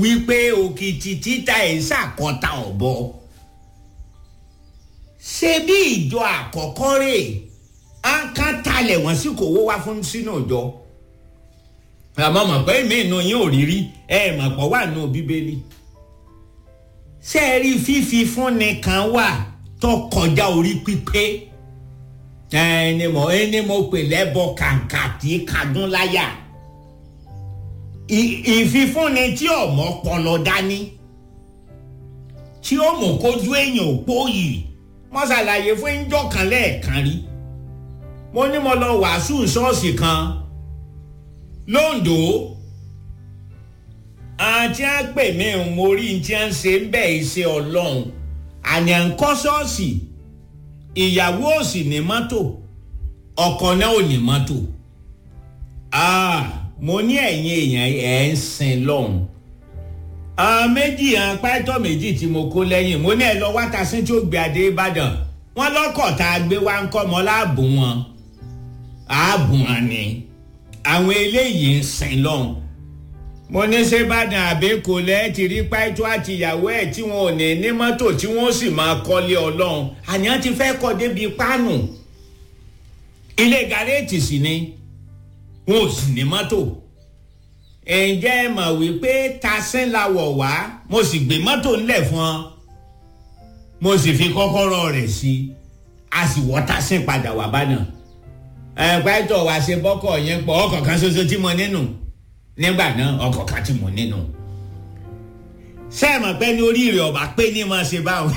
wípé òkìtì títa ẹ̀ ṣàkọta ọ̀bọ ṣé bí ìjọ àkọ́kọ́ rè á kán talẹ̀ wọ́n sì kò wó wá fún sínú ìjọ àmọ́ mọ̀ pé mi inú yín ò rí rí ẹ mọ̀ pọ̀ wà nù bíbélì ṣé ẹ rí fífi fúnni kan wà tó kọjá orí pípé ẹni mo ẹni mo pè lẹ́bọ kàǹkà tí kadún láyà ìfifúnni tí ọmọ pọlọ dání tí ó mú kójú èèyàn òpó yìí mo ṣàlàyé fún ìjọ kan lẹ́ẹ̀kan rí mo ní mo lọ wàásù ṣọ́ọ̀ṣì kan londo àti àpè mi mo rí tí a ń ṣe ń bẹ̀ ṣe ọlọ́run àní à ń kọ́ ṣọ́ọ̀ṣì ìyàwó ò sì ní mọ́tò ọkọ náà ò ní mọ́tò mo ní ẹ̀yin èèyàn ẹ̀ ń sin lọ́hùn méjì hàn pátọ́ méjì tí mo kó lẹ́yìn mo ní ẹ lọ wá tasí tí ó gbé adé ìbàdàn wọn lọ́kọ̀ tá a gbé wá ń kọ́ mọ́ láàbù wọn ààbù wọn ni àwọn eléyìí ń sin lọ́hùn mo ní sèbàdàn àbẹ́kọ lẹ́ ti rí pàtó àti ìyàwó ẹ̀ tí wọn ò ní ní mọ́tò tí wọ́n sì máa kọ́lé ọlọ́run àníyàn ti fẹ́ kọ́ débi pánù ilé gàrẹ́ẹ̀tì sì ni wọn ò sì ní mọ́tò ǹjẹ́ ẹ mọ̀ wípé tasín la wọ̀ wá mo sì gbé mọ́tò ńlẹ̀ fún ọ mo sì fi kọ́kọ́rọ́ rẹ̀ sí a sì wọ́ tasín padà wá bá náà ẹ̀ pàtó wá ṣe bọ́kọ̀ yẹn pọ̀ ọkọ̀ kan ṣoṣo tí mo nínú nígbà náà ọkọ̀ kan tí mo nínú sẹ́ẹ̀mọ̀ pé ní orí rẹ̀ ọba pé ní máa ṣe báwọn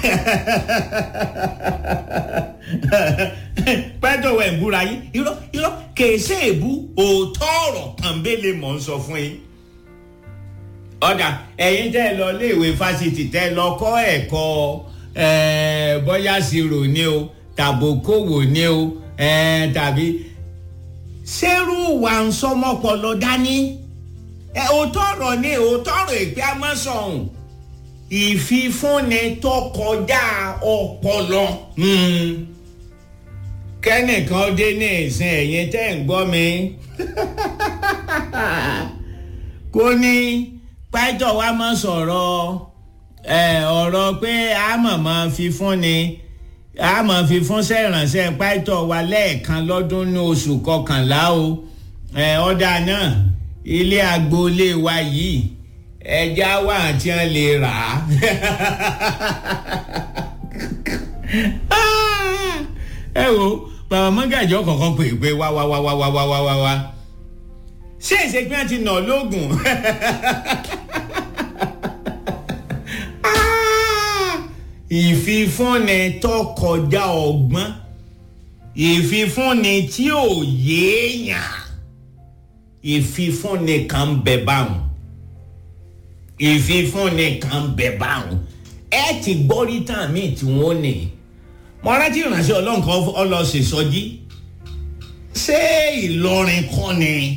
pẹ́tọ̀ wẹ̀ ń búra yín irọ́ irọ́ kèsè èbú òótọ́ ọ̀rọ̀ pọ̀nbélé mọ̀ ń sọ fún yín. ọ̀dà ẹ̀yin tẹ́ ẹ lọ iléèwé fásitì tẹ́ ẹ lọ kọ́ ẹ̀kọ́ bóyá ṣirò ni o tàbókòwò ni o tàbí ṣerú wa ń sọmọpọlọ dání òótọ́ ọ̀rọ̀ ni òótọ́ ọ̀rọ̀ ìpè amọ́sọ̀hún ìfifúnni tó kọjá ọpọlọ. kẹ́nìkan dé ní ìsìn ẹ̀yìn tẹ́ ń gbọ́ mi. kò ní pẹ́tọ̀ wa máa sọ̀rọ̀ ọ̀rọ̀ pé a mọ̀ máa fifúnni a mọ̀ fifún sẹ́rànṣẹ́ pẹ́tọ̀ wa lẹ́ẹ̀kan lọ́dún ní oṣù kọkànlá o ọ̀dà náà ilé agboolé wa yìí ẹja wà tí wọn lè rà á. ẹ wo bàbá mọ́gàjọ́ kọ̀ọ̀kan pè pé wá wá wá wá wá wá wá wá wá ṣé ìṣègbè ti nà lóògùn. ìfifúnni tó kọjá ọgbọ́n ìfifúnni tí ò yéèyàn ìfifúnni kan bẹ báwọn ìfifúnni kan bẹ báwọn ẹ ti gbọ́ rí tàn mí tí wọ́n ní mo rántí ìránṣẹ́ ọlọ́run kan ọlọ́sẹ̀ sọjí ṣé ìlọrin kọ́ ni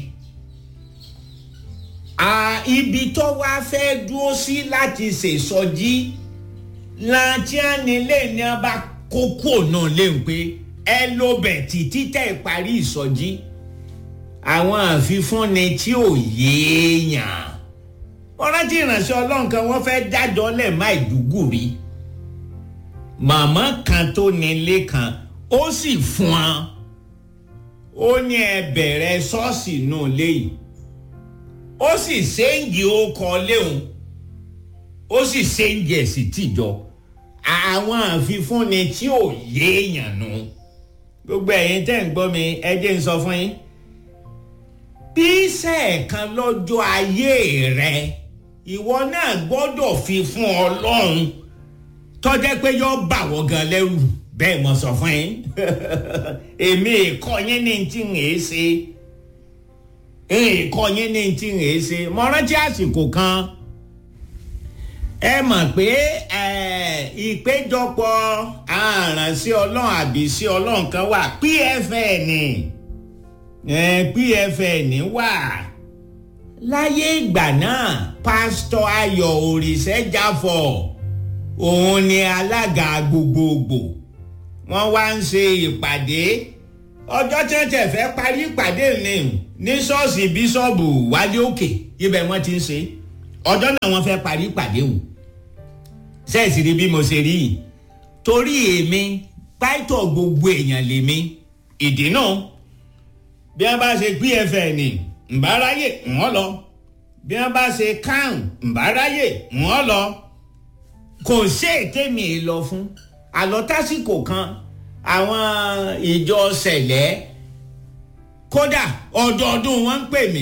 ibi tó wá fẹ́ dúró sí láti ṣèṣọjí láti ànilé ní a bá kókó náà léwu pé ẹ ló bẹ̀ títí tẹ̀ parí ìsọjí àwọn àfifúnni tí ò yéèyàn wọ́n rántí ìránṣẹ́ ọlọ́run kan wọ́n fẹ́ dájọ́ lẹ̀ má ìdúgùrí màmá kan tó nílé kan ó sì fún wọn ó ní ẹ bẹ̀rẹ̀ ṣọ́ọ̀ṣì náà léyìí ó sì ṣéǹgì ó kọ léhùn ó sì ṣéǹgì ẹ̀ sí tìjọ àwọn àfifúnni tí ò yéèyàn nù gbogbo ẹ̀yin tẹ́ ń gbọ́ mi ẹ jẹ́ ń sọ fún yín bí sẹ́ẹ̀kan lọ́jọ́ ayé rẹ ìwọ náà gbọ́dọ̀ fi fún ọlọ́run tọ́jẹ́ pé yọ bà wọ́ gan lẹ́rù bẹ́ẹ̀ mo sọ fún yín èmi ìkọ́ yín ní ti ń èé ṣe ìkọ́ yín ní ti ń èé ṣe mo rántí àsìkò kan ẹ mọ̀ pé ìpéjọpọ̀ àrànṣẹ́ ọlọ́run àbí sí ọlọ́run kan wà pfn pfn wà láyé ìgbà náà pásítọ̀ ayọ̀ òrìṣẹ́jáfọ̀ òun ni alága gbogbogbò wọ́n wá ń ṣe ìpàdé ọjọ́ tí wọ́n tẹ̀ fẹ́ parí ìpàdé ni ní ṣọ́ọ̀ṣì bíṣọ́ọ̀bù wálé òkè ibẹ̀ wọ́n ti ń ṣe ọjọ́ náà wọ́n fẹ́ parí ìpàdé o sẹ́ẹ̀sì rí bí mo ṣe rí yìí torí èmi pàìtọ̀ gbogbo èèyàn lèmi ìdí náà bí wọ́n bá ṣe pfn ǹbáráyè wọ́n lọ bí wọ́n bá ṣe kan ǹbáráyè wọ́n lọ kò sí èké mi lọ fún àlọ́ tásìkò kan àwọn ìjọ sẹ̀lẹ̀ kódà ọdọọdún wọn ń pè mí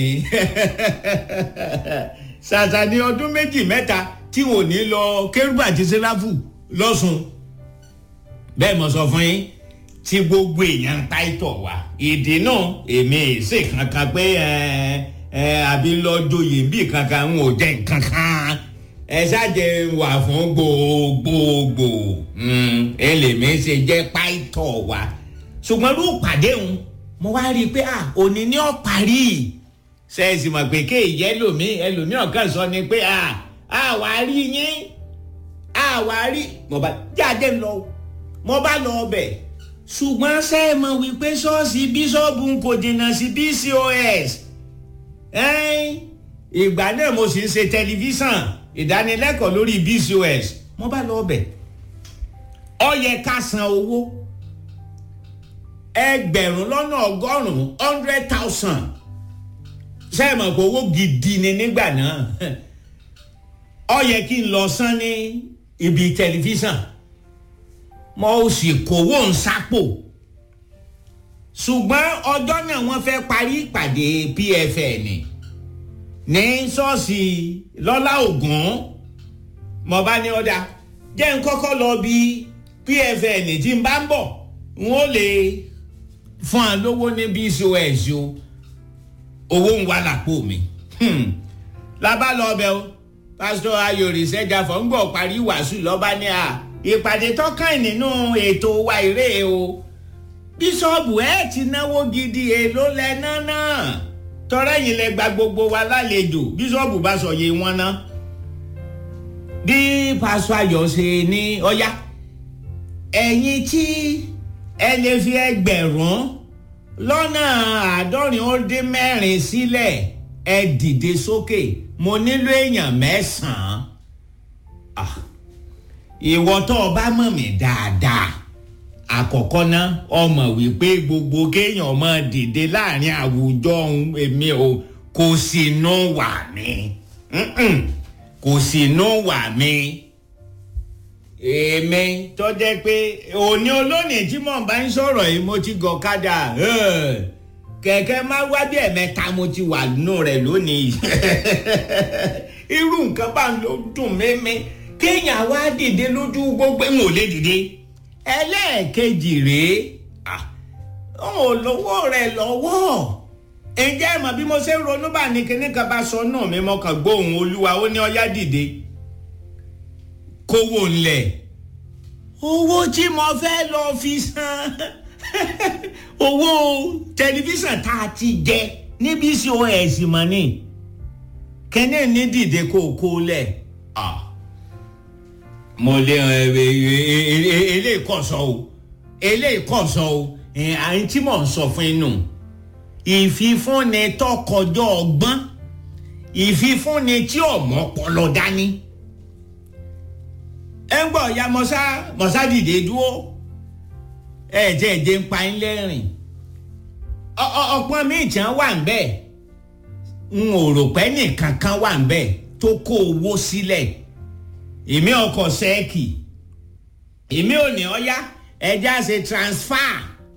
ṣàṣà ní ọdún méjì mẹ́ta tí wọn ò ní lọ kérúbù àti sẹ́ráfù lọ́sùn bẹ́ẹ̀ mo sọ fún yín tí gbogbo èèyàn ń ta ìtọ̀ wá ìdí náà èmi èsè kankan pé ẹ ẹ àbí lọ́jọ́yè bí kankan ń ò jẹ́ kankan ẹ ṣáàjẹ wà fún gbogbogbò ẹlẹ́mi ṣe jẹ́ páìtọ̀ wá ṣùgbọ́n ló pàdé òun mo wá rí i pé à òní ní ọ̀ parí ṣẹ́ẹ̀sì mọ̀ pé kéèyí ẹlòmíì ẹlòmíì ọ̀kan sọ ni pé à àwa rí yín àwa rí mo bá jáde lọ mo bá lọ ọbẹ̀ ṣùgbọ́n ṣe é mọ̀ wípé ṣọ́ọ̀ṣì bíṣọ́ọ̀bù kò jìnnà sí bcos ìgbà náà mo sì ń ṣe tẹlifíṣàn ìdánilẹ́kọ̀ọ́ lórí bcos mo bá lọ ọbẹ̀ ó yẹ ká san owó ẹgbẹ̀rún lọ́nà ọgọ́rùn-ún hundred thousand ṣe é mọ̀ pé owó gidi ni nígbà náà ó yẹ kí n lọ san ní ibi tẹlifíṣàn mo sì kówó ń sápò ṣùgbọ́n ọjọ́ náà wọ́n fẹ́ parí ìpàdé pfn ní ṣọ́ọ̀ṣì lọ́lá ògùn mo bá ní ọ̀dà jẹ́ n kọ́kọ́ lọ bí pfn tí n bá ń bọ̀ n ó lè fún wa lówó ní bcos o owó ń wà lápò mi lábá lọ bẹ o pásítọ̀ ayọ̀rì sẹ́jà fọ́ ń gbọ́ parí wàásù lọ́ba ní a ìpàdé tọ́kàn nínú ètò wa ìrè o bíṣọ́ọ̀bù ẹ̀ ti náwó gidi èlò lẹ́nà náà tọ́rẹ́ yìí lẹ gba gbogbo wa lálejò bíṣọ́ọ̀bù bá sọ yé wọn ná bí pásítọ̀ ayọ̀ ṣe ní ọ̀yá ẹ̀yin tí ẹ lè fi ẹgbẹ̀rún lọ́nà àádọ́rin ó dín mẹ́rin sílẹ̀ ẹ dìde sókè mo nílò èèyàn mẹ́sàn-án ìwọ tó o bá mọ̀ mí dáadáa àkọ́kọ́ ná ọmọ wípé gbogbo kéèyàn máa dìde láàrin àwùjọ ohun èmi o kò sí inú wà mí kò sí inú wà mí èmi tó jẹ́ pé òní olónìí tí mò ń bá ń sọ̀rọ̀ yìí mo ti gọ̀ kádà kẹ̀kẹ́ má wá bí ẹ̀mẹ́ta mo ti wà nù rẹ̀ lónìí irú nǹkan bá ń lo dùn mímí kéèyàn wá dìde lójú gbogbo ń ò lè dìde ẹlẹ́ẹ̀kejì rèé ò lówó rẹ̀ lọ́wọ́ ǹjẹ́ ìmọ̀ bí mo ṣe ń ronú bá ní kíní kan bá sọ náà mi mọ́ kàn gbóhùn olúwa ó ní ọyá dìde kówó ńlẹ̀ owó tí mo fẹ́ lọ fi san owó tẹlifíṣàn tá a ti jẹ ní bcos mọ̀ ni kẹ́ni ní dìde kó o kó lẹ̀ mo lé eléyìí kọ̀ sọ o eléyìí kọ̀ sọ o àyìn tí mò ń sọ fún inú ìfifúnni tọkọjọ ọgbọ́n ìfifúnni tí ọmọ pọlọ dání ẹ ń gbọ́ ya mọ́sá mọ́sá dìde dúró ẹ jẹ́ ẹ jẹ́ ń pa yín lẹ́rìn ọ̀pọ̀ míì tí wọ́n wà ń bẹ̀ ń ò rò pé nìkan kan wà ń bẹ̀ tó kó owó sílẹ̀ èmi ọkọ̀ sẹ́ẹ̀kì èmi ò ní ọ̀yá ẹja ṣe transfer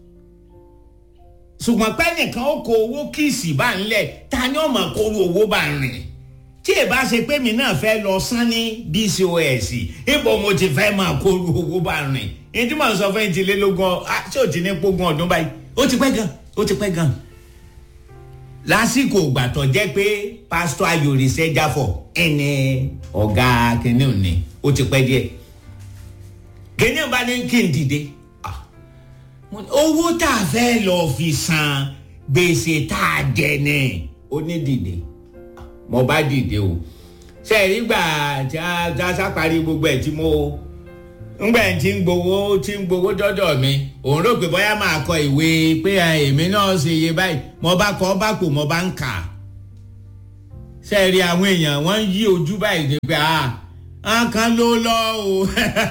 ṣùgbọ́n pé nìkan ó kó owó kìsì bá ń lẹ̀ ta ni ọmọ kóró owó bá ń rìn tí ì bá ṣe pé mi náà fẹ́ lọ sán ní bcos ibo mo ti fẹ́ máa kóró owó bá ń rìn ní tí mò ń sọ fún yín ti lé lógún ṣé ò ti ní pógún ọdún báyìí ó ti pẹ́ gan ó ti pẹ́ gan lásìkò ìgbà tó jẹ́ pé pásítọ̀ ayòrì sẹ́jáfọ̀ ẹni ọ̀gá kìnìún òní ó ti pẹ́ díẹ̀ kìnìún bá ní kí n dìde owó tá a fẹ́ lọ fi san gbèsè tá a jẹ ní onídìde mo bá dìde o ṣe é rí gbà tí a sáparí gbogbo ẹ̀ tí mo ngbà tí ń gbowó tí ń gbowó dọ́dọ̀ mi òun rò pé bóyá máa kọ ìwé pé èmi náà ṣe iye báyìí mo bá kọ bá kò mo bá ń kà sẹ́ẹ̀rí àwọn èèyàn wọ́n ń yí ojú báyìí ní pé ah nǹkan ló lọ o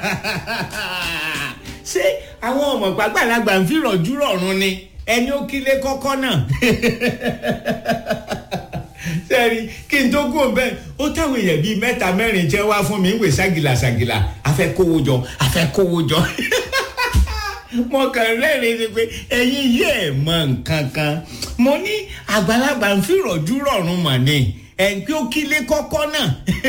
ṣé àwọn ọmọ pàgbàlagbà ń fi rọ̀jú rọ̀rùn ni ẹni ó kílé kọ́kọ́ náà sẹ́ẹ̀rí kí n tó kú bẹ́ẹ̀ ó táwọn èèyàn bíi mẹ́ta mẹ́rin jẹ́ wá fún mi ń wè ságìlà ságìlà afẹ́ kówó jọ afẹ́ kówó jọ mo kàn rẹ́rìn ni pé ẹ̀yin yìí ẹ̀ mọ nǹkan kan mo ní àgbàlagbà ń fi rọ̀jú rọ̀rùn mọ̀ ni ẹ̀ ń pé ó kílé kọ́kọ́ náà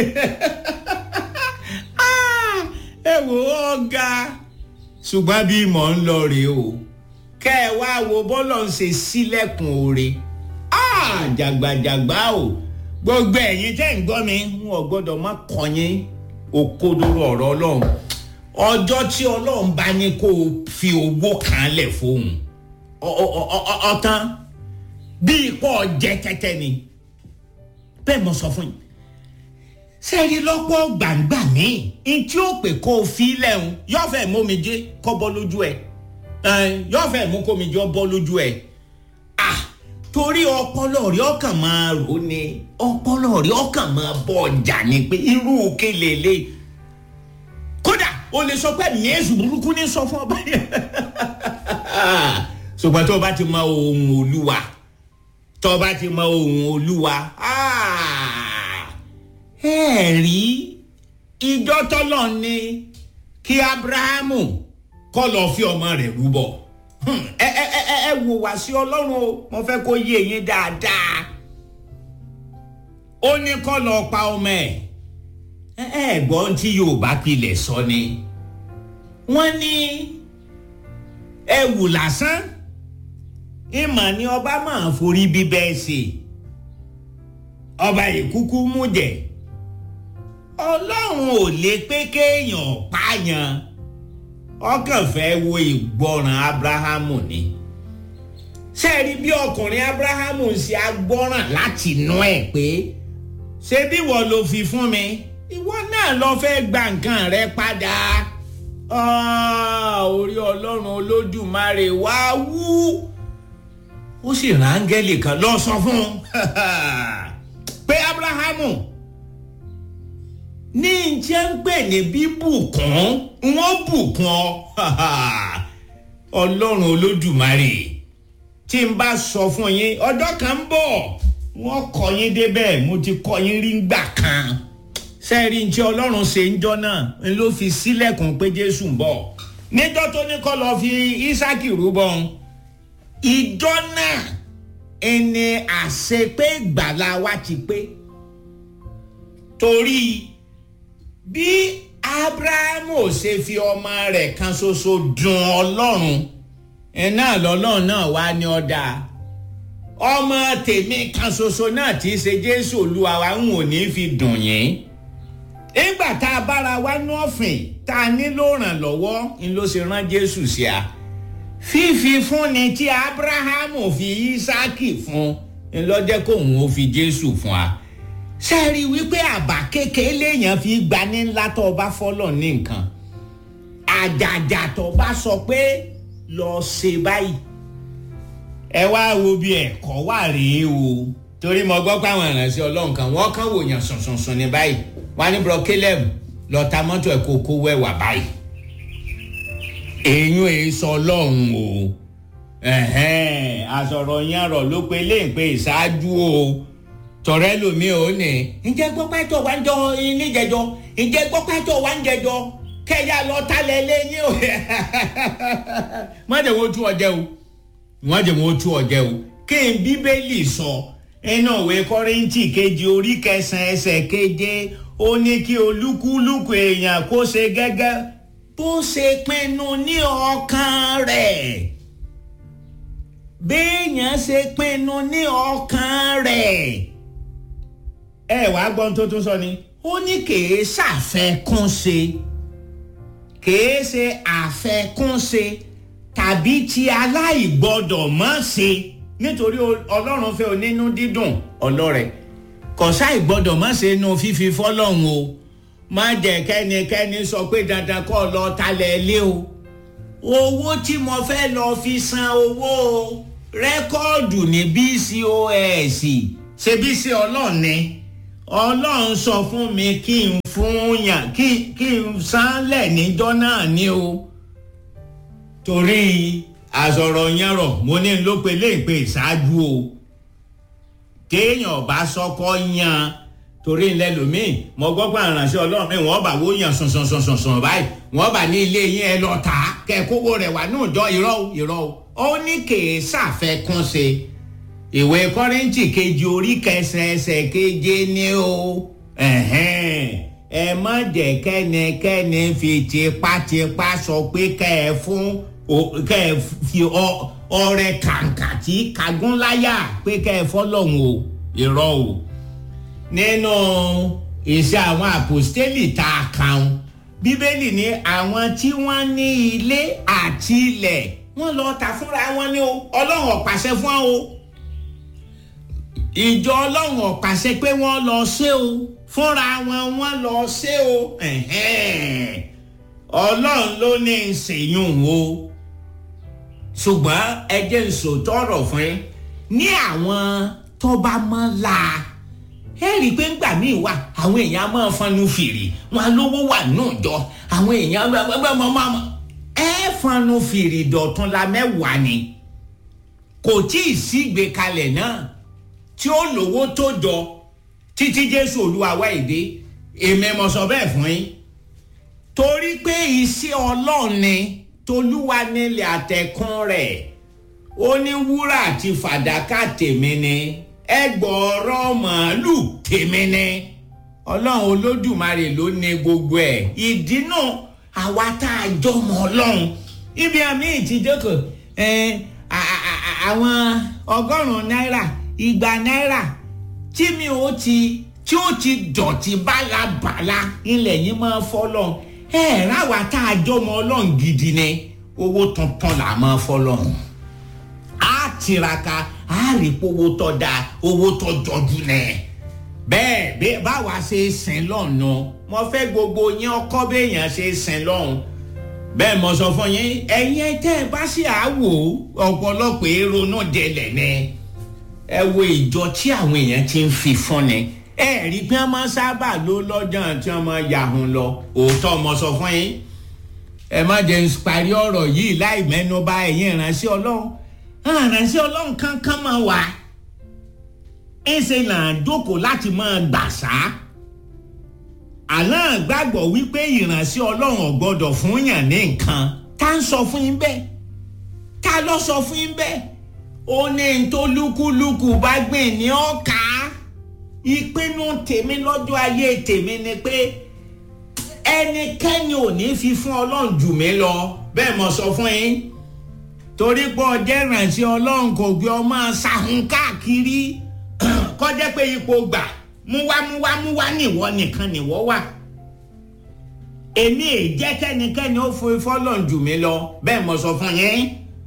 ẹ wò ó ga ṣùgbọ́n bí mò ń lọ rèé o kẹ́ ẹ wá wo bọ́lọ̀ ń ṣe sílẹ̀kùn oore jàgbàjàgbà o gbogbo ẹ̀yin tẹ́ ń gbọ́ mi wọn ò gbọ́dọ̀ má kọyín òkodoro ọ̀rọ̀ ọlọ́run ọjọ́ tí ọlọ́run bá ní kó o fi owó kan lẹ̀ fóun ọ̀tán bí ipò jẹ́ tẹ́tẹ́ ni bẹ́ẹ̀ mo sọ fún yín sẹ́ẹ̀rí lọ́pọ̀ gbàǹgbà míì n tí ó pè kó o fi lẹ́hùn yọ̀fẹ̀ mómijé kọ́ bọ́ lójú ẹ̀ yọ̀fẹ̀ mú kómijé bọ́ lójú ẹ̀ ah torí ọpọlọ rẹ ọkàn máa rò ní ọpọlọ rẹ ọkàn máa bọ ọjà ni pé irú kelele kódà o lè sọ pé mìíràn burúkú ní sọ fún ọba yẹn ṣùgbọ́n tó o bá ti mọ ohun olúwa tó o bá ti mọ ohun olúwa ẹ rí ìjọ tọ́lọ̀ ni kí abrahamu kọ́ lọ́ọ́ fi ọmọ rẹ̀ rúbọ ẹ ẹ ẹ ẹ wò wá sí ọlọ́run o mo fẹ́ kó yé yín dáadáa ó ní kọ́ lọ pa ọmọ ẹ̀ ẹ ẹ gbọ́n tí yorùbá pilẹ̀ sọ ni wọ́n ní ẹ wù lásán ìmọ̀ ni ọba máa forí bíbẹ́ ṣe ọba ìkúkú mú jẹ ọlọ́run ò lè pé kéèyàn pààyàn ọkàn fẹ́ wo ìgbọràn abrahamu ni sẹ́ẹ̀rí bí ọkùnrin abrahamu ṣe agbọ́ràn láti nú ẹ̀ pé ṣé bí wọ́n ló fi fún mi ìwọ náà lọ fẹ́ gba nǹkan rẹ padà orí ọlọ́run olódùmarè wá wú ó sì rán áńgẹ́lì kan lọ sọ fún un pé abrahamu ní njẹ́ ń pè ní bíbùkún wọ́n bùkún ọ ọlọ́run olódùmarè tí n bá sọ fún yín ọjọ́ kan ń bọ̀ wọ́n kọ́ yín débẹ̀ mo ti kọ́ yín rí ngbà kan sẹ́ẹ̀rí njẹ́ ọlọ́run ṣe ń jọ́ náà n ló fi sílẹ̀kùn pé jésù ń bọ̀ níjọ́ tó ní kọ́ lọ́ọ́ fi ísákì rúbọ ìjọ náà ẹni àṣepé gbàlà wa ti pé torí bí abrahamu ṣe fi ọmọ rẹ̀ kan ṣoṣo dùn ọlọ́run iná lọ́lọ́run náà wá ní ọ̀dà ọmọ tèmi kan ṣoṣo náà tí í ṣe jésù olúwa wa ń wò ní fi dùn yín nígbà tá a bára wa ní ọ̀fìn tá a nílò ìrànlọ́wọ́ ń ló ṣe rán jésù sí a fífi fúnni tí abrahamu fi ísákì fún ń lọ́jẹ́ kóun ó fi jésù fún wa sẹ́ẹ̀rí wípé àbá kékeré léèyàn fi gbani ńlá tó o bá fọ́lọ̀ ní nǹkan àjàjà tó o bá sọ pé lọ ṣe báyìí ẹ wá wo bí ẹ̀kọ́ wà rèé o torí mo gbọ́ pé àwọn ìrànṣẹ́ ọlọ́run kan wọ́n kàn wòyàn sùnsùnsùn ní báyìí wọ́n ní bro caleb lọ ta mọ́tò ẹ̀ kó kó wẹ̀wà báyìí èyún èyí sọ ọlọ́run o àsọ̀rọ̀ yẹn rọ̀ ló pe léèpé ìṣáájú o tọrẹ lomi ò ní. ǹjẹ́ gbọ́pẹ́ tó wá ń jọ níjẹjọ ǹjẹ́ gbọ́pẹ́ tó wá ń jẹjọ kẹ́yà lọ talẹ̀ lẹ́yìn o. wọ́n jẹ́ wọ́n tú ọjẹ́ o wọ́n jẹ́ wọ́n tú ọjẹ́ o kí n bíbélì sọ inú ìwé kọ́rìntì kejì orí kẹsàn-án ẹsẹ̀ keje ó ní kí olúkúlùkù èèyàn kó ṣe gẹ́gẹ́ bó ṣe pinnu ní ọkàn rẹ̀ béèyàn ṣe pinnu ní ọkàn rẹ̀ ẹ wàá gbọ́n tó tún sọ ni ó ní kèé ṣàfẹ́kúnṣe kèé ṣe àfẹ́kúnṣe tàbí ti aláìgbọ́dọ̀ mọ́ ṣe nítorí ọlọ́run fẹ́ onínú dídùn ọlọ́rẹ̀ kọ̀ṣá ìgbọ́dọ̀ mọ́ ṣe nu fífi fọ́lọ́run o má jẹ́ kẹ́nikẹ́ni sọ pé dandan kọ́ lọ talẹ̀ lé o owó tí mo fẹ́ lọ fi san owó rẹ́kọ́ọ̀dù ní bcos ṣe bí ṣe ọlọ́ọ̀ni ọlọ́run sọ fún mi kí n fún yàn kí kí n sánlẹ̀ níjọ́ náà ni o torí àsọ̀rọ̀ yẹn rọ̀ mo ní ló pe léèpé ìṣáájú o téèyàn bá sọkọ yan torí ńlẹ lómìn mo gbọ́ pé àránṣẹ́ ọlọ́run mi wọ́n bá wó yàn sọ̀nsọ̀nsọ̀nsọ̀n báyìí wọ́n bá ní ilé yín ẹ lọ tà á kẹ́ kówó rẹ̀ wá ní ìjọ irọ́ o irọ́ o ó ní kèé sàfẹ́kún ṣe ìwé kọ́rẹ́ǹtì kejì orí kẹsẹ̀ẹsẹ̀ keje ni o ẹ má jẹ́ kẹ́nikẹ́ni fi tipátipá sọ pé kẹ́ ẹ fún kẹ́ ẹ fi ọrẹ kàǹkà tí kagúnláyà pé kẹ́ ẹ fọ́lọ́hún o irọ́ o nínú iṣẹ́ àwọn àpòstélì tá a kàn bíbélì ní àwọn tí wọ́n ní ilé àti ilẹ̀ wọ́n lọ tà fúnra wọn ní o ọlọ́run ọ̀pàṣẹ fún wọn o ìjọ ọlọ́run ọ̀pàṣẹ pé wọ́n lọ ṣe o fúnra wọn wọ́n lọ ṣe o ọlọ́run ló ní ìṣèyún o ṣùgbọ́n ẹ jẹ́ n sòótọ́ ọ̀rọ̀ fún yín ní àwọn tó bá mọ́ la ẹ rí i pé ńgbà míì wà àwọn èèyàn máa fanu fìrì wọn lówó wà náà jọ àwọn èèyàn máa ẹ fanu fìrì dọ̀tún la mẹ́wàá ni kò tí ì sígbè kalẹ̀ náà tí ó lówó tó jọ títí jésù olúwa wá èdè èmi mo sọ bẹ́ẹ̀ fún yín torí pé iṣẹ́ ọlọ́run ni tolúwa nílẹ̀ àtẹ̀kùn rẹ̀ ó ní wúrà àti fàdákà tèmi ni ẹgbọ̀ọ́rọ̀ màálù tèmi ni ọlọ́run olódùmarè ló ní gbogbo ẹ̀ ìdí náà àwa tá a jọmọ ọlọ́run ibi àmì ìtìjọ́kọ̀ àwọn ọgọ́rùn-ún náírà igba náírà tí mi ò ti tí ó ti dọ̀tí bálabàla ilẹ̀ yìí máa fọ́lọ́ ẹ̀ ráwa tá a jọmọ ọlọ́run gidi ni owó tuntun là máa fọ́lọ́ á tiraka á rí owó tó da owó tó jọjú nẹ bẹ́ẹ̀ bẹ́ẹ̀ báwa ṣe sìn lọ́nà mo fẹ́ gbogbo yín ọkọ béèyàn ṣe sìn lọ́hùn bẹ́ẹ̀ mo sọ fún yín ẹ̀yin tẹ́ ẹ bá ṣe àwò ọ̀pọ̀lọpọ̀ èrò náà délẹ̀ ni ẹ wo ìjọ tí àwọn èèyàn ti ń fi fún ni ẹ rí pé wọ́n máa sábà ló lọ́jọ́ tí wọ́n máa yàhùn lọ òótọ́ mo sọ fún yín ẹ má jẹ́ parí ọ̀rọ̀ yìí láì mẹ́nu bà ẹ̀yin ìránṣẹ́ ọlọ́run ìránṣẹ́ ọlọ́run kankan máa wà ẹsẹ̀ là ń jókòó láti máa gbàṣá àlọ́ gbàgbọ́ wípé ìránṣẹ́ ọlọ́run ọ̀gbọ́dọ̀ fún yàn ní nǹkan tá ń sọ fún yín bẹ́ẹ̀ tá ló sọ fún yín bẹ́ẹ̀ ó ní tó lúkúlùkù bá gbìn ní ọ̀ka ìpinnu tèmi lọ́jọ́ ayé tèmi ni pé ẹnikẹ́ni ò ní fi fún ọlọ́run jù mí lọ bẹ́ẹ̀ mo sọ fún yín torí pé ọjọ́ ìrànṣẹ́ ọlọ́run kò gbé ọmọ ṣàhùn káàkiri kọjá pé ipò gbà múwá múwá múwá nìwọ nìkan nìwọ wà èmi è jẹ́ kẹ́nikẹ́ni ó fún ifọ́lọ́run jù mí lọ bẹ́ẹ̀ mo sọ fún yín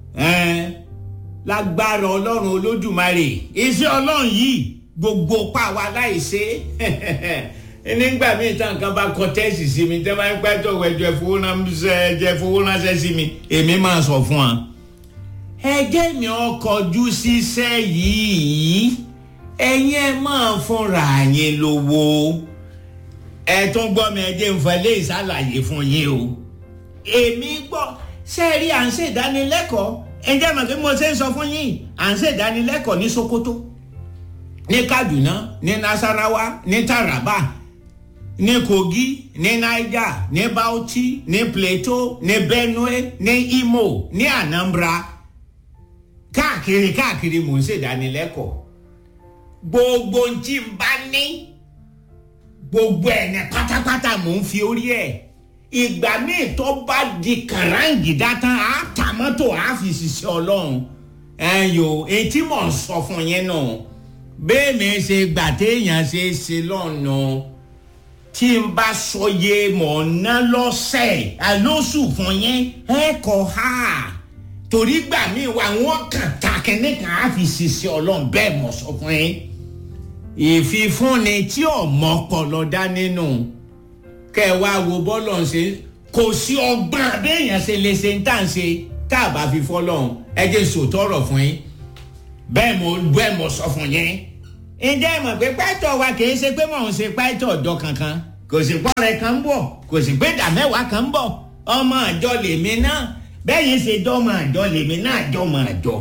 lágbára ọlọ́run olódùmarè iṣẹ́ ọlọ́run yìí gbogbo pa wa láìṣe nígbà míì tán kan bá kọ tẹ́sì sí mi tẹ́ bá ń pẹ́ tó ẹjọ́ ìfowóránṣẹ́ sí mi èmi máa sọ fún wa ẹjẹ́ mi ọkọ̀jú ṣiṣẹ́ yìí ẹ̀yin ẹ máa fúnra yín lówó ẹ tún gbọ́ mi ẹjẹ́ ń fẹ́ lé ìsàlàyé fún yín o èmi gbọ́ ṣe rí à ń ṣe ìdánilẹ́kọ̀ọ́ ẹjẹ́ mọ̀ pé mo ṣe ń sọ fún yín à ń ṣe ìdánilẹ́kọ̀ọ́ ní Sokoto ní Kaduna ní Nasarawa ní Taraba ní Kogi ní Niger ní Bauchi ní Plateau ní Benue ní Imo ní Anambra káàkiri káàkiri mò ń ṣèdánilẹ́kọ̀ọ́ gbogbo tí n bá ní gbogbo ẹ̀ ní pátápátá mò ń fi orí ẹ̀ ìgbà míì tó bá di kàráǹgìdá tán á ta mọ́tò á fi ṣiṣẹ́ ọlọ́run ẹ̀yọ etí mò ń sọ fún yín nù bẹ́ẹ̀ mi ṣe gbà téèyàn ṣe ṣe lọ́nà tí n bá sọ yé mọ̀ ná lọ́sẹ̀ àlóṣù fún yín ẹ̀ kọ́ ha torí gbà mí wà wọ́n kàn ta kẹ́ní kan á fi ṣiṣẹ́ ọlọ́run bẹ́ẹ̀ mọ̀ sọ fún yín ìfifúnni tí ọmọ ọpọlọ dá nínú kẹ wá wo bọ́lọ̀ ń ṣe kò sí ọgbọ́n abéèyàn ṣe lè ṣe ń tà ń ṣe tá a bá fi fọ́lọ́run ẹ jẹ́ sòtọ́rọ̀ fún yín bẹ́ẹ̀ mo bẹ́ẹ̀ mo sọ fún yín ǹjẹ́ ẹ mọ̀ pé pàìtọ̀ wa kì í ṣe pé mò ń ṣe pàìtọ̀ ọ̀dọ́ kankan kò sí pọ́nrẹ́ kan ń bọ̀ kò sí pé ìdá mẹ́wàá kan ń bọ̀ ọmọ àjọ lèmi náà bẹ́ẹ̀ yẹn ṣe dọ́mọ àjọ lèmi náà jọmọ àjọ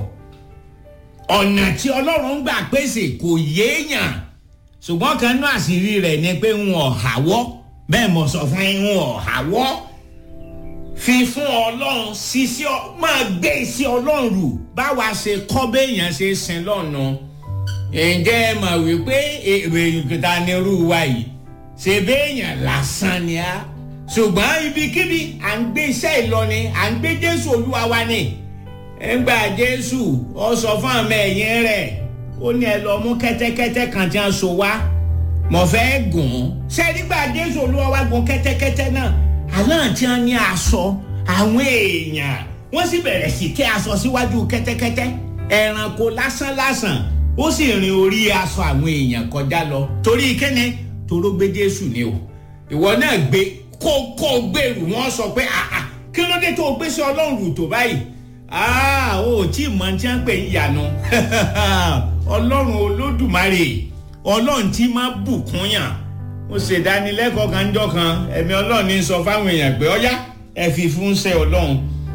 ọ̀nà tí ọlọ́run gbà pèsè kò yéèyàn ṣùgbọ́n kan náà àṣírí rẹ̀ ni pé ń wọ̀ hàwọ́ bẹ́ẹ̀ mo sọ fún yín ń wọ̀ hàwọ́ fi fún ọlọ́run ṣiṣẹ́ máa gbé iṣẹ́ ọlọ́run rù báwa ṣe kọ́ béèyàn ṣe sin lọ́nà ǹjẹ́ ẹ mọ̀ wípé èrè ìgbìta ni irú wa yìí ṣe béèyàn lásán ni á ṣùgbọ́n ibikíbi à ń gbé iṣẹ́ ìlọni à ń gbé jésù olúwa wa ni ńgbà jésù ọ sọ fún àmọ ẹ̀yìn rẹ̀ ó ní ẹ lọ mú kẹ́tẹ́kẹ́tẹ́ kan tí wọ́n so wá mọ̀ fẹ́ gùn ún ṣé nígbà jésù olúwa wa gun kẹ́tẹ́kẹ́tẹ́ náà aláǹtí wọn ní aṣọ àwọn èèyàn wọ́n sì bẹ̀rẹ̀ sí tẹ́ aṣọ síwájú kẹ́tẹ́kẹ́tẹ́ ẹranko lásán lásán ó sì rin orí aṣọ àwọn èèyàn kọjá lọ torí kẹ́ni toró gbé jésù ni o ìwọ náà gbé kó kó gbèrú wọn sọ pé àà kí ló dé tó gbé sí ọlọ́run rù tó báyìí àà ó tí mọ tí wọ́n pè ń yànú ọlọ́run olódùmarè ọlọ́run tí máa bùkún yàn mo ṣèdánilẹ́kọ̀ọ́ kan jọ kan ẹ̀mí ọlọ́run ní sọ fáwọn èèyàn pé ọyá ẹ fi fún ṣe ọlọ́run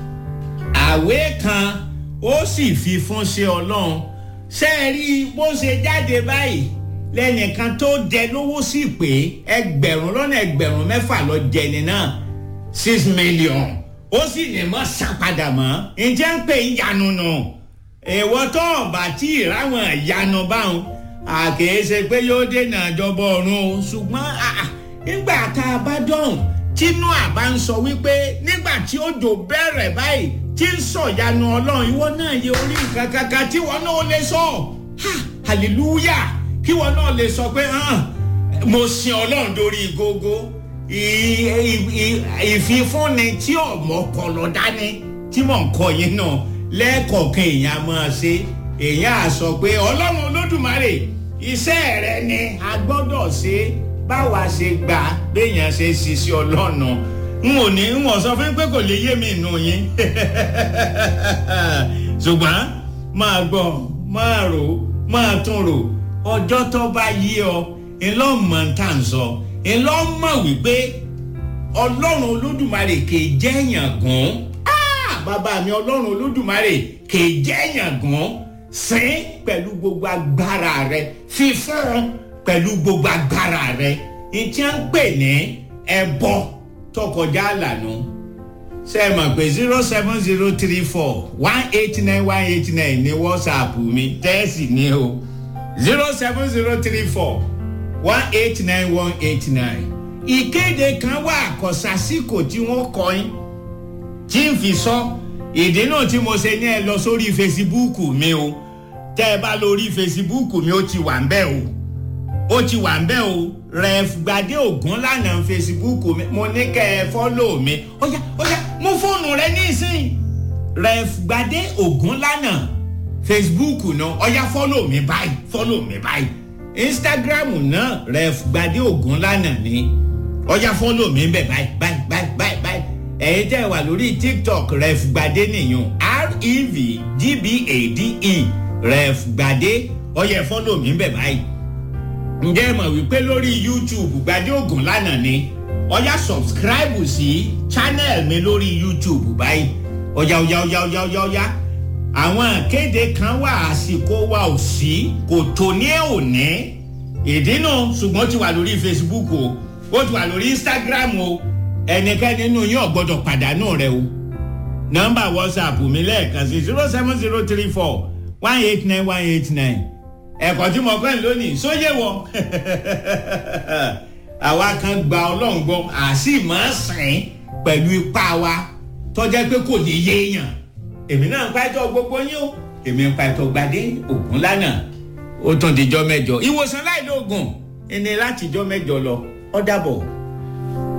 àwé kan ó sì fi fún ṣe ọlọ́run ṣe é rí bó ṣe jáde báyìí lẹ́nìkan tó jẹ lówó sí pé ẹgbẹ̀rún lọ́nà ẹgbẹ̀rún mẹ́fà lọ jẹni náà six million ó sì ní mọ́ sápadà mọ́ ǹjẹ́ ń pè ń yanu nù èèwọ̀ tó ọ̀bà tí ìráwọn ìyanu báwọn àkèéṣe pé yóò dènà àjọbọ ọ̀run o ṣùgbọ́n nígbà tá a bá dọ̀hùn tínú àbá ń sọ wípé nígbà tí òjò bẹ̀rẹ̀ báyìí tí ń sọ̀yanu ọlọ́run ìwọ náà yẹ orí nǹkan kankan tí wọn náà lè sọ hallelujah kí wọn náà lè sọ pé mo sin ọlọ́run dórí gógó ìfifúnni tí ọmọ kọlọ dání tí mò ń kọ yín náà lẹ́ẹ̀kọ̀ọ̀kan èèyàn máa ṣe èèyàn á sọ pé ọlọ́run olódùmarè iṣẹ́ rẹ ni a gbọ́dọ̀ ṣe báwa ṣe gbà béèyàn ṣe ṣiṣẹ́ ọlọ́run n ò ní n ò sọ fún pé kò lè yé mi nù yín ṣùgbọ́n máa gbọ́ máa rò máa tún rò ọjọ́ tó bá yí ọ ńlọ́mọ tá à ń sọ ńlọ́mọ wípé ọlọ́run olódùmarè kì í jẹ́ èèyàn gùn bàbá mi ọlọ́run olódùmarè kì í jẹ́ èèyàn gùn sìn pẹ̀lú gbogbo agbára rẹ fífún pẹ̀lú gbogbo agbára rẹ ìtí à ń pè ní ẹbọ tọkọjá àlànà ṣe é mọ̀ pé zero seven zero three four one eight nine one eight nine ní whatsapp mi tẹ́ẹ̀sì ní o zero seven zero three four one eight nine one eight nine. ìkéde kan wà àkọsásíkò tí wọ́n kọ́ yín tí n fi sọ ìdí náà tí mo ṣe ní ẹ lọ sórí fesibúùkù mi o tẹ́ ẹ bá lórí fesibúùkù mi ó ti wà ń bẹ́ o ó ti wà ń bẹ́ o ref gbadé ògún lánàá fesibúùkù mi mo ní kẹ́ ẹ fọ́lò mi ó yá ó yá mú fóònù rẹ nísìnyí ref gbadé ògún lánàá facebook náà ọyá fọ́lọ̀ mi báyìí fọ́lọ̀ mi báyìí instagram náà ref gbadé ògùn lánàá ni ọyá fọ́lọ̀ mi bẹ̀ báyìí báyìí báyìí báyìí báyìí ẹ̀yin tẹ́ wà lórí tiktok ref gbadé nìyẹn r-e-v-g-b-a-d-e ref gbadé ọyá fọ́lọ̀ mi bẹ̀ báyìí ǹjẹ́ ẹ mọ̀ wípé lórí youtube gbadé ògùn lánàá ni ọyá subscribe sí channel mi lórí youtube báyìí ọyá ọyá ọyá ọyá ọyá ọyá àwọn àkéde kan wà àsìkò wa ò sí kò tó ní òní ìdínà ṣùgbọ́n ó ti wà lórí facebook o ó ti wà lórí instagram o ẹnikẹ́ni nínú yín ò gbọ́dọ̀ pàdánù rẹ o nọ́mbà whatsapp mi lẹ́ẹ̀kan sí zero seven zero three four one eight nine one eight nine ẹ̀kọ́ tí mo kọ́ ẹ̀ lónìí sóyè wọ àwa kan gba ọlọ́run gbọ́ àsì máa sìn pẹ̀lú ipá wa tọ́jẹ́ pé kò ní yéèyàn èmi náà ń pa ẹjọ́ gbogbo yín o èmi ń pa ẹjọ́ gbadé ògùn lánàá ó tún dijọ́ mẹ́jọ ìwòsàn láìlóògùn ẹni láti jọ́ mẹ́jọ lọ ó dàbọ̀.